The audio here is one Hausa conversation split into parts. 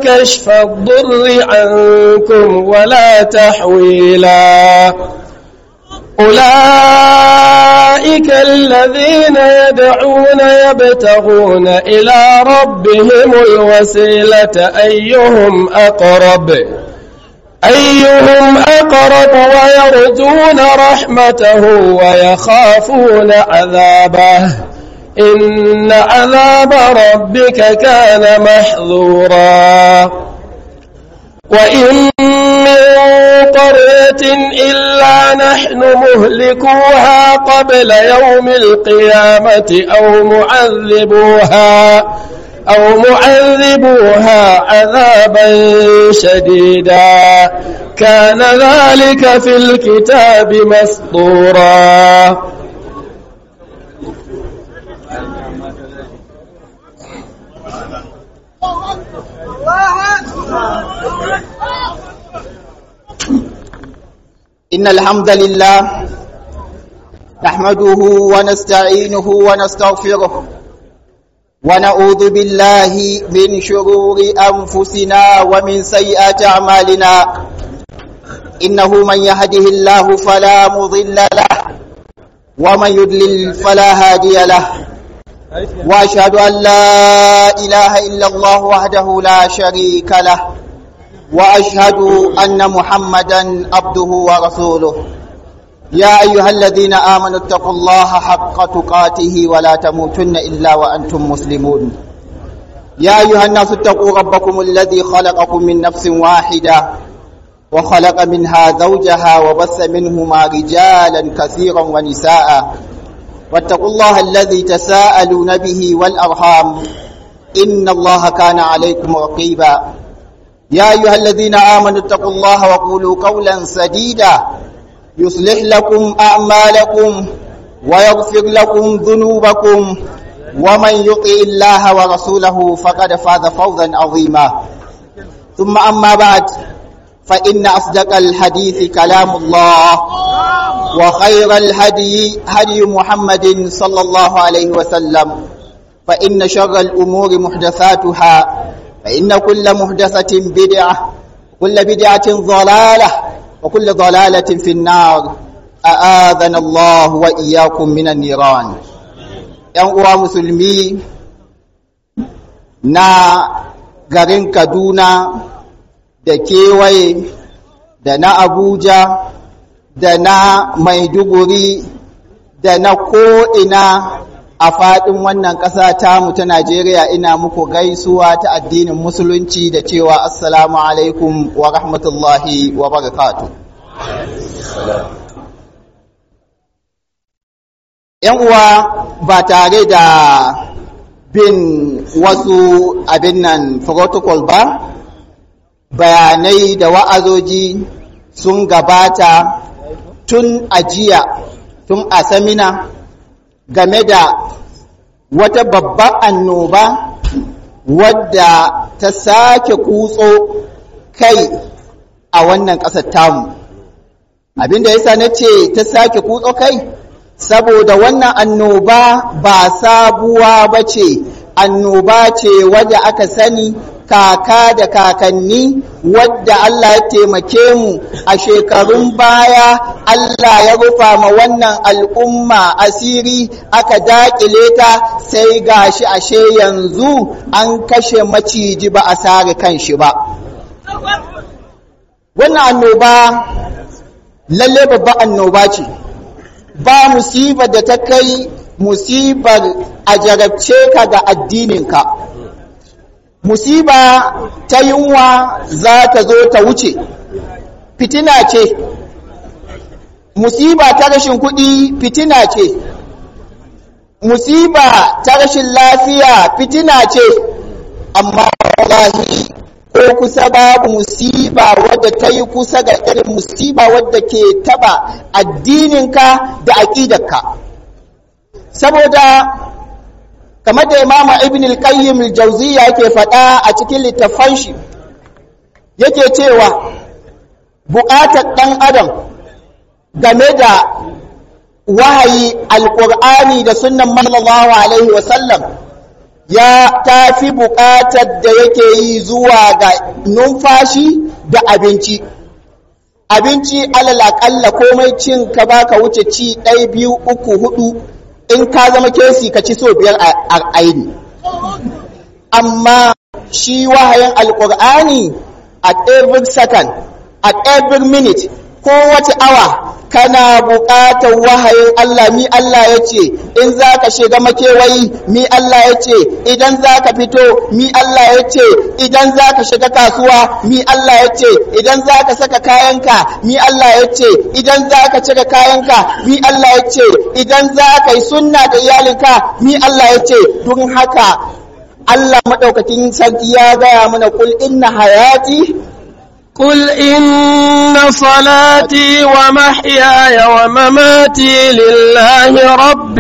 كشف الضر عنكم ولا تحويلا أولئك الذين يدعون يبتغون إلى ربهم الوسيلة أيهم أقرب أيهم أقرب ويرجون رحمته ويخافون عذابه إن عذاب ربك كان محظورا وإن من قرية إلا نحن مهلكوها قبل يوم القيامة أو معذبوها أو معذبوها عذابا شديدا كان ذلك في الكتاب مسطورا إن الحمد لله نحمده ونستعينه ونستغفره ونعوذ بالله من شرور أنفسنا ومن سيئات أعمالنا إنه من يهده الله فلا مضل له ومن يضلل فلا هادي له وأشهد أن لا إله إلا الله وحده لا شريك له وأشهد أن محمدا عبده ورسوله يا أيها الذين آمنوا اتقوا الله حق تقاته ولا تموتن إلا وأنتم مسلمون يا أيها الناس اتقوا ربكم الذي خلقكم من نفس واحدة وخلق منها زوجها وبث منهما رجالا كثيرا ونساء واتقوا الله الذي تساءلون به والأرحام إن الله كان عليكم رقيبا يا أيها الذين آمنوا اتقوا الله وقولوا قولا سديدا يصلح لكم أعمالكم ويغفر لكم ذنوبكم ومن يطع الله ورسوله فقد فاز فوزا عظيما ثم أما بعد فإن أصدق الحديث كلام الله وخير الهدي هدي محمد صلى الله عليه وسلم فإن شر الأمور محدثاتها فإن كل محدثة بدعة كل بدعة ضلالة وكل ضلالة في النار أآذنا الله وإياكم من النيران uwa musulmi na garin Kaduna da kewaye da na Abuja da na Maiduguri da na ko'ina a faɗin wannan ƙasa tamu ta Najeriya ina muku gaisuwa ta addinin musulunci da cewa assalamu alaikum wa rahmatullahi wa barakatu. ‘Yan uwa ba tare da bin wasu abin nan protocol ba, bayanai da wa'azoji sun gabata tun ajiya tun a samina game da wata babban annoba wadda ta sake kutso kai a wannan ƙasar tamu abinda yasa na ce ta sake kutso kai saboda wannan annoba ba sabuwa ba ce annoba ce wadda aka sani kaka da kakanni wadda Allah ya taimake mu a shekarun baya Allah ya rufa ma wannan al'umma asiri aka daƙile ta sai gashi ashe yanzu an kashe maciji ba a sare kan shi ba wannan annoba lalle babban annoba ce ba musibar da ta kai musibar a jarabce ka ga addininka musiba ta yunwa za ta zo ta wuce fitina ce musiba ta rashin kuɗi fitina ce musiba ta rashin lafiya fitina ce amma wallahi ko kusa babu musiba wadda ta yi kusa ga irin musiba wadda ke taba addininka da aƙidarka saboda kamar da imama ibn al-qayyim al-jawziyya yake faɗa a cikin littafan shi yake cewa buƙatar ɗan adam game da wahayi alƙur'ani da sunnan sallallahu alaihi wasallam ya tafi buƙatar da yake yi zuwa ga numfashi da abinci abinci alal aƙalla komai cin ka baka wuce ci ɗaya biyu uku hudu in ka zama kesi ka ci so biyar a aini amma shi wahayin alƙur'ani at every second at every minute kowace awa kana buƙatar wahayin Allah mi Allah ya ce in za ka shiga makewayi mi Allah ya ce idan za ka fito mi Allah ya ce idan za ka shiga kasuwa mi Allah ya ce idan za ka saka kayanka mi Allah ya ce idan za ka cire kayanka mi Allah ya ce idan za ka yi sunna da iyalinka mi Allah ya ce don haka Allah maɗaukakin sarki ya gaya mana kul inna hayati قل إن صلاتي ومحياي ومماتي لله رب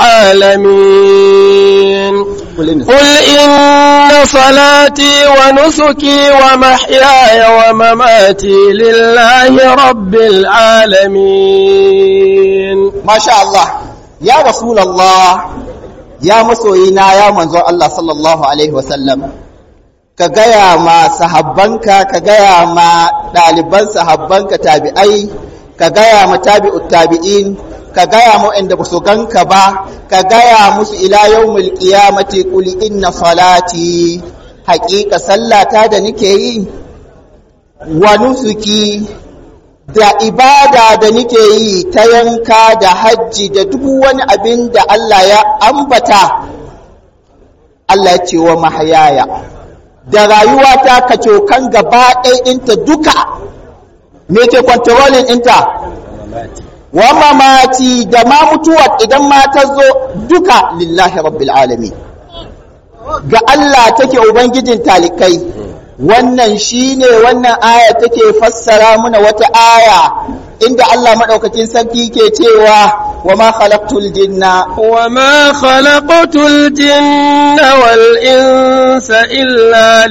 العالمين قل إن صلاتي ونسكي ومحياي ومماتي لله رب العالمين ما شاء الله يا رسول الله يا مسوينا يا منظور الله صلى الله عليه وسلم ka gaya ma sahabbanka ka gaya ma ɗaliban sahabbanka tabi'ai ka gaya ma tabi'ut tabi'in ka gaya ma inda ba su ganka ba ka gaya musu ila yawmul qiyamati qul inna salati haƙiƙa sallata da nake yi wa nusuki da ibada da nake yi ta yanka da hajji da duk wani abin da Allah ya ambata Allah ya ce wa mahayaya da rayuwata ka cokan gaba ɗaya ɗinta duka me ke kwantarolin ɗinta wa mamati da ma mutuwa idan ma ta zo duka lillahi rabbil alami ga Allah take ubangijin talikai wannan shine wannan aya take fassara muna wata aya inda Allah maɗaukakin sarki ke cewa wa ma khalaqtul jinna wa ma khalaqtul jinna wal insa illa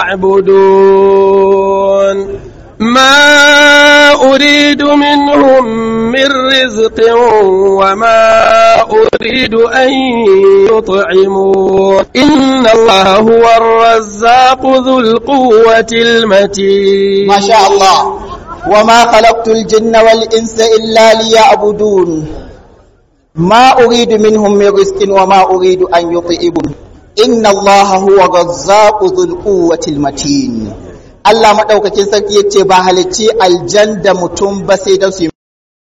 liya'budun ما أريد منهم من رزق وما أريد أن يطعمون إن الله هو الرزاق ذو القوة المتين ما شاء الله وما خلقت الجن والإنس إلا ليعبدون ما أريد منهم من رزق وما أريد أن يطعمون إن الله هو الرزاق ذو القوة المتين Allah maɗaukakin sarki ya ce ba halicci aljan da mutum ba sai don su yi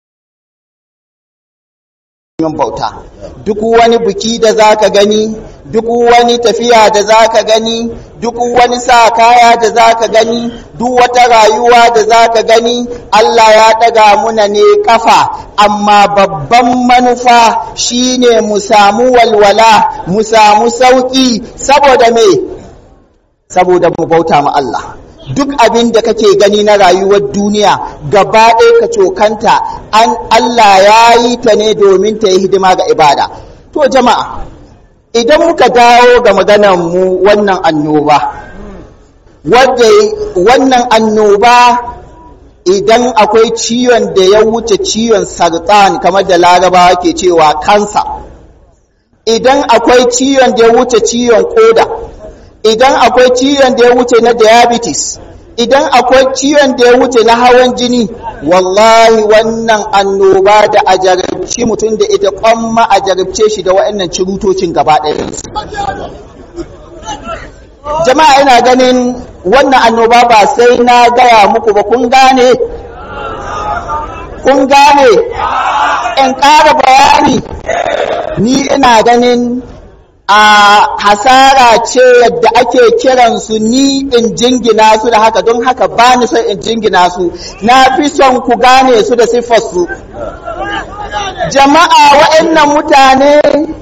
bauta duk wani biki da za ka gani duk wani tafiya da za ka gani duk wani sa kaya da za ka gani duk wata rayuwa da za ka gani Allah ya ɗaga muna ne kafa amma babban manufa shine mu samu walwala mu samu sauƙi saboda me saboda mu bauta ma Allah duk abin da kake gani na rayuwar duniya gaba ɗaya ka cokanta an Allah ya yi ta ne domin ta yi hidima ga ibada to jama'a idan muka dawo ga maganar mu wannan annoba wadda wannan annoba idan akwai ciwon da ya wuce ciwon sartan kamar da larabawa ke cewa kansa idan akwai ciwon da ya wuce ciwon koda idan akwai ciwon da ya wuce na diabetes idan akwai ciwon da ya wuce na hawan jini wallahi wannan annoba da a jarabci mutum da ita kwamma a jarabce shi da waɗannan cirutocin gaba ɗaya jama'a ina ganin wannan annoba ba sai na gaya muku ba kun gane kun gane in ƙara bayani ni ina ganin a hasara ce yadda ake kiransu ni in jingina su da haka don haka ba ni son in jingina su na fi son ku gane su da siffarsu jama'a waɗannan mutane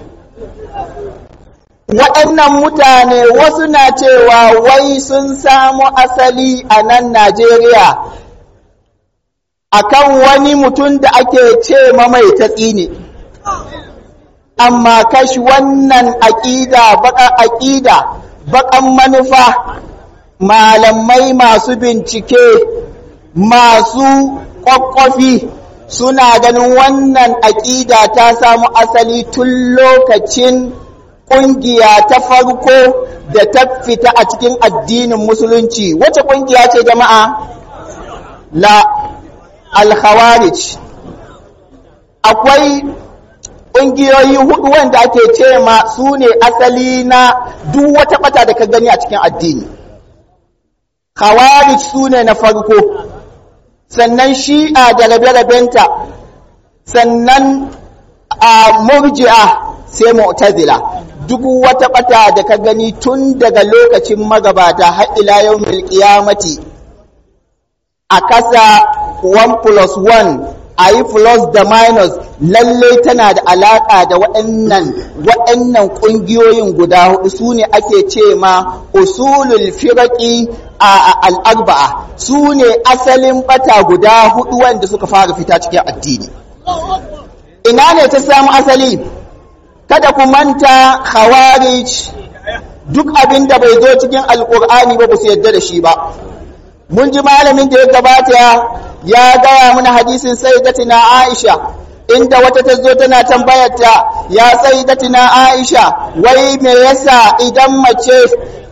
waɗannan mutane wasu na cewa wai sun samu asali a nan najeriya akan wani mutum da ake ce mai tatsi ne amma kashi wannan aƙida baƙar aƙida baƙan manufa malamai masu bincike masu ƙwaƙwafi suna ganin wannan aƙida ta samu asali tun lokacin ƙungiya ta farko da ta fita a cikin addinin musulunci wace ƙungiya ce jama'a la al-khawarij akwai ƙungiyoyi hudu wanda ake ce ma su ne asali na duk wata bata da ka gani a cikin addini khawarij su ne na farko sannan shi'a da rabe-rabenta sannan a murji'a sai mu'tazila duk wata bata da ka gani tun daga lokacin magabata har ila yau qiyamati a kasa 1 plus 1 a yi plus da minus lallai tana da alaƙa da waɗannan waɗannan ƙungiyoyin guda hudu su ne ake ce ma usulul firaqi a al'arba'a su ne asalin bata guda hudu wanda suka fara fita cikin addini ina ne ta samu asali kada ku manta khawarij duk abin da bai zo cikin alƙur'ani ba ba su yadda da shi ba mun ji malamin da ya gabata ya gaya mana hadisin sayyidatina Aisha inda wata ta zo tana tambayar ta ya sayyidatina Aisha wai me yasa idan mace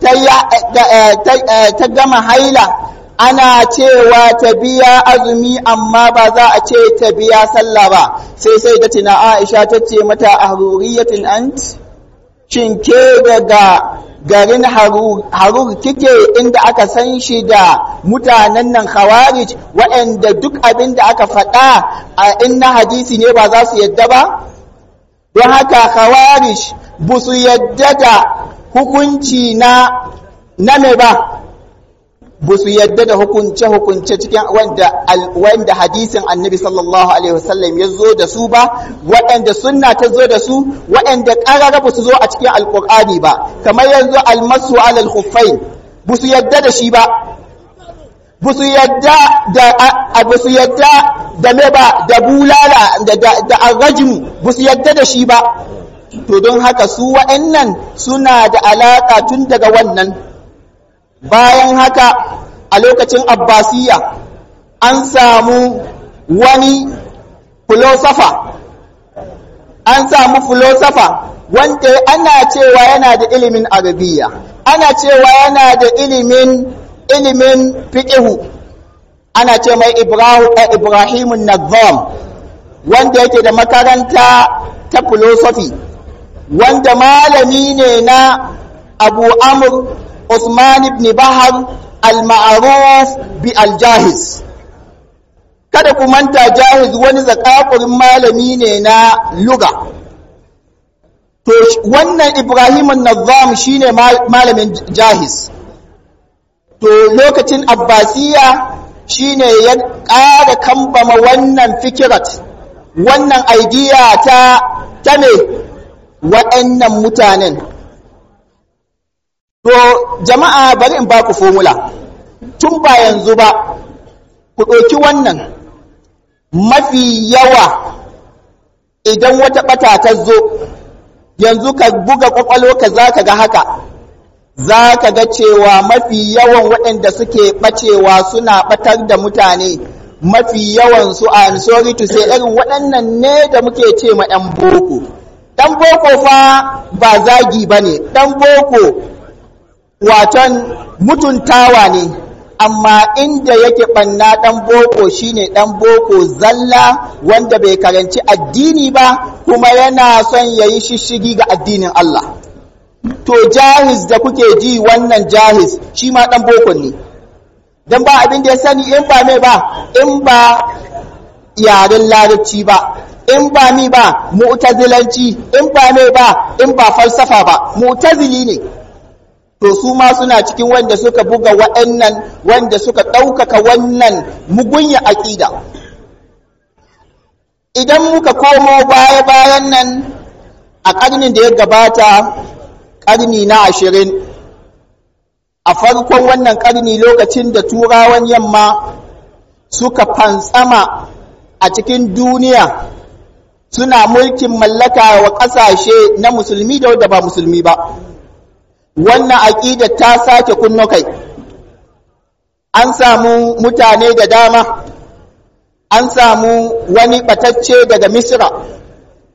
ta ta gama haila ana cewa ta biya azumi amma ba za a ce ta biya sallah ba sai sayyidatina Aisha ta ce mata ahruriyatin ant shin ke daga garin harur kike inda aka san shi da mutanen nan khawarij waɗanda duk abin da aka faɗa a inna hadisi ne ba za su yadda ba don haka khawarij ba su yadda da hukunci na na me ba ba su yadda da hukunce-hukunce cikin wanda, wanda hadisin annabi sallallahu alaihi wasallam ya zo da su ba waɗanda sunna ta zo da su waɗanda ƙarara ba su zo a cikin alƙur'ani ba kamar yanzu almasu alal khuffain ba su yadda da shi ba ba su yadda da ba su yadda da me ba da bulala da da arrajmu ba su yadda da shi ba to don haka su waɗannan suna da alaƙa tun daga wannan bayan haka a lokacin abbasiya an samu wani filosofa an samu filosofa wanda ana cewa yana da ilimin arabiya ana cewa yana da ilimin ilimin fiƙihu ana ce mai ibrahimun nazam wanda yake da makaranta ta filosofi wanda malami ne na abu amur Usman ibn Bahar al-ma'ruf bi al-Jahiz kada ku manta Jahiz wani zakakurin malami ne na luga to wannan Ibrahim an-Nazzam shine malamin Jahiz to lokacin Abbasiya shine ya ƙara kambama wannan fikirat wannan idea ta ta me waɗannan mutanen To jama'a bari in ba ku formula tun ba yanzu ba ku ɗauki wannan mafi yawa idan wata ɓata ta zo yanzu ka buga ƙwaƙwalo ka za ka ga haka za ka ga cewa mafi yawan waɗanda suke ɓacewa suna ɓatar da mutane mafi yawan su a sorry to say irin waɗannan ne da muke ce ma 'yan boko ɗan boko fa ba zagi ba ne ɗan boko waton mutuntawa ne amma inda yake ɓanna ɗan boko shine ɗan boko zalla wanda bai karanci addini ba kuma yana son ya yi shishigi ga addinin Allah to jahiz da kuke ji wannan jahiz shi ma ɗan boko ne don ba abin da ya sani in ba mai ba in ba yaren larabci ba in ba mi ba mu'tazilanci in ba mai ba in ba falsafa ba mu'tazili ne to su ma suna cikin wanda suka buga waɗannan wanda suka ɗaukaka wannan mugunya aƙida idan muka komo baya-bayan nan a ƙarnin da ya gabata ƙarni na ashirin a farkon wannan ƙarni lokacin da turawan yamma suka fantsama a cikin duniya suna mulkin mallaka wa ƙasashe na musulmi da wadda ba musulmi ba wannan aƙida ta sake kunno kai an samu mutane da dama an samu wani ɓatacce daga misra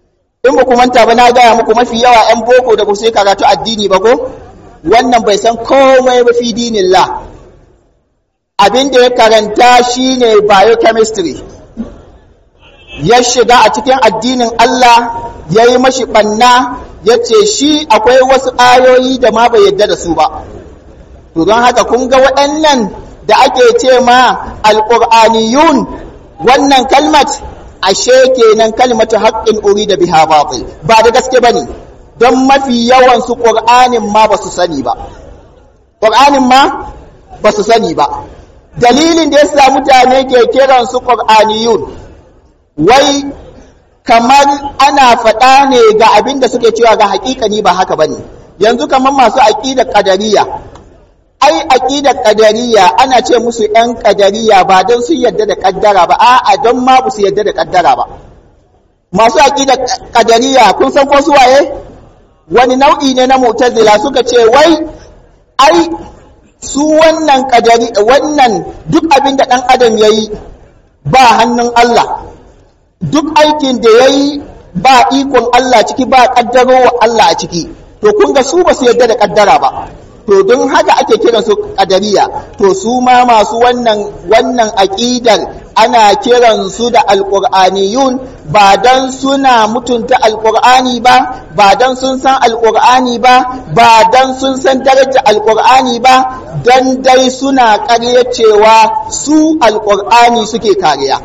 in ba ku manta ba na gaya muku mafi yawa 'yan boko da ku sai karatu addini ba ko wannan bai san komai ba fi dinillah abin da ya karanta shine biochemistry ya shiga a cikin addinin Allah ya yi mashi ɓanna ya ce shi akwai wasu ayoyi da ma bai yadda da su ba to don haka kun ga waɗannan da ake ce ma alƙur'aniyun wannan kalmat ashe kenan kalmatu haqqin urida biha batil ba da gaske bane don mafi yawan su qur'anin ma basu sani ba qur'anin ma basu sani ba dalilin da yasa mutane ke kiran su qur'aniyun wai kamar ana faɗa ne ga abin da suke cewa ga haƙiƙani ba haka bane yanzu kamar masu aqidar qadariyya ai aqidar qadariyya ana ce musu yan qadariyya ba don sun yadda da kaddara ba a'a don ma su yadda da kaddara ba masu aqidar qadariyya kun san ko su waye wani nau'i ne na mu'tazila suka ce wai ai su wannan qadari wannan duk abin da dan adam yayi ba hannun Allah duk aikin da yayi ba ikon Allah ciki ba kaddarowa Allah a ciki to kun ga su ba su yadda da kaddara ba to don haka ake kiran su qadariya to su ma masu wannan wannan aqidar ana kiran su da alqur'aniyun ba dan suna mutunta alqur'ani ba ba dan sun san alqur'ani ba ba dan sun san daraja alqur'ani ba dan dai suna ƙarya cewa su alqur'ani suke kariya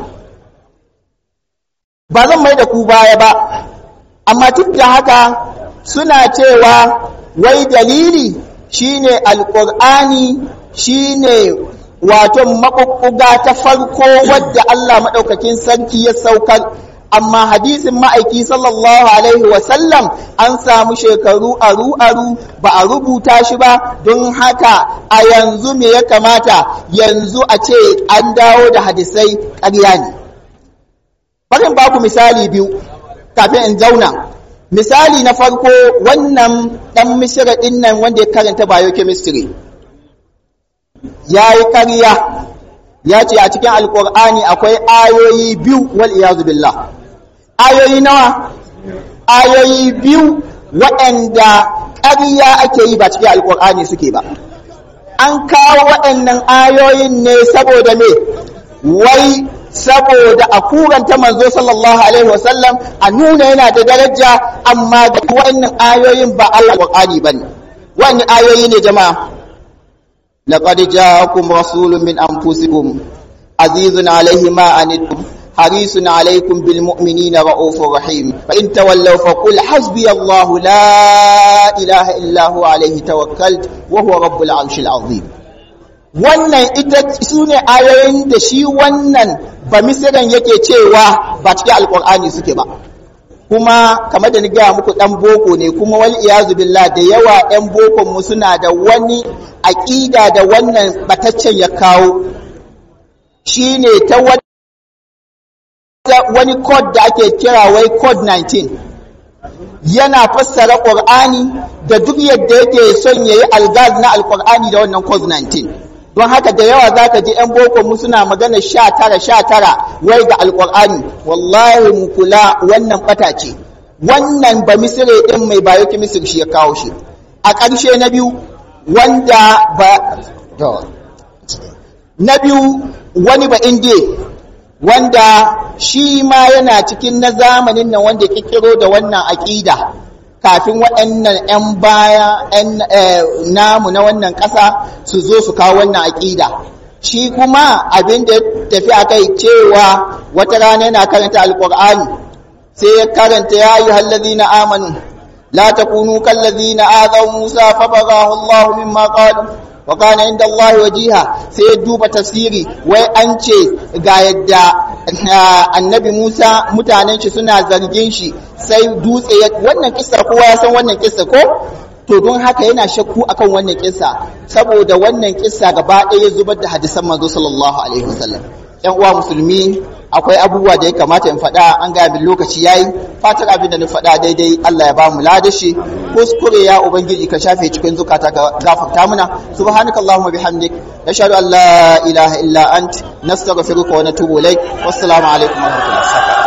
ba zan mai da ku baya ba amma duk da haka suna cewa wai dalili shine alƙur'ani shine wato maƙuƙuga ta farko wadda Allah maɗaukakin sarki ya saukar amma hadisin ma'aiki sallallahu alaihi wasallam an samu shekaru aru-aru ba a rubuta shi ba don haka a yanzu me ya kamata yanzu a ce an dawo da hadisai ƙarya ne barin baku misali biyu kafin in zauna misali na farko wannan ɗan misira ɗin nan wanda ya karanta biochemistry ya yi ƙarya ya ce a cikin alƙur'ani akwai ayoyi biyu wal iyazu billah ayoyi nawa ayoyi biyu waɗanda ƙarya ake yi ba cikin alƙur'ani suke ba an kawo waɗannan ayoyin ne saboda me wai saboda a kuranta manzo sallallahu alaihi wasallam a nuna yana da daraja amma ga wannan ayoyin ba Allah Qur'ani bane wannan ayoyi ne jama'a laqad ja'akum rasulun min anfusikum azizun alaihi ma anittum harisun alaikum bil mu'minina ra'ufur rahim fa in tawallaw faqul hasbi Allah la ilaha illa huwa alaihi tawakkaltu wa huwa rabbul arshil azim wannan ita su ne ayoyin da shi wannan ba misiran yake cewa ba cikin alkur'ani suke ba kuma kamar da ni gaya muku dan boko ne kuma wal iyazu billah da yawa yan bokon mu suna da wani aqida da wannan bataccen ya kawo shine ta wani code da ake kira wai code 19 yana fassara qur'ani da duk yadda yake son yayi algaz na alqur'ani da wannan code 19 don haka da yawa za ka ji 'yan boko mu suna magana sha tara sha tara wai ga alƙur'ani wallahi mu kula wannan ɓata ce wannan ba misire ɗin mai bayo misir shi ya kawo shi a ƙarshe na biyu wanda ba na biyu wani ba indiya wanda shi ma yana cikin na zamanin nan wanda ya ƙirƙiro da wannan aƙida kafin waɗannan 'yan baya 'yan namu na wannan ƙasa su zo su kawo wannan aƙida shi kuma abin da ya tafi a kai cewa wata rana yana karanta alƙur'ani sai ya karanta ya yi hallazi na amanu la takunu kallazi na azau musa fa bagahu allah mimma qalu wa kana inda allah wajiha sai ya duba tafsiri wai an ce ga yadda annabi Musa mutanen shi suna zargin shi sai dutse ya wannan kissa kowa ya san wannan kissa ko to don haka yana shakku akan wannan kissa saboda wannan kissa gaba ɗaya ya zubar da hadisan manzo sallallahu alaihi wasallam yan uwa musulmi akwai abubuwa da ya kamata in faɗa an ga min lokaci yayi fatar abin da na faɗa daidai Allah ya ba mu ladashi kuskure ya ubangiji ka shafe cikin zukata ka gafarta muna subhanakallahumma bihamdik nashhadu an la ilaha illa ant nastaghfiruka wa natubu ilaik wassalamu alaikum wa rahmatullahi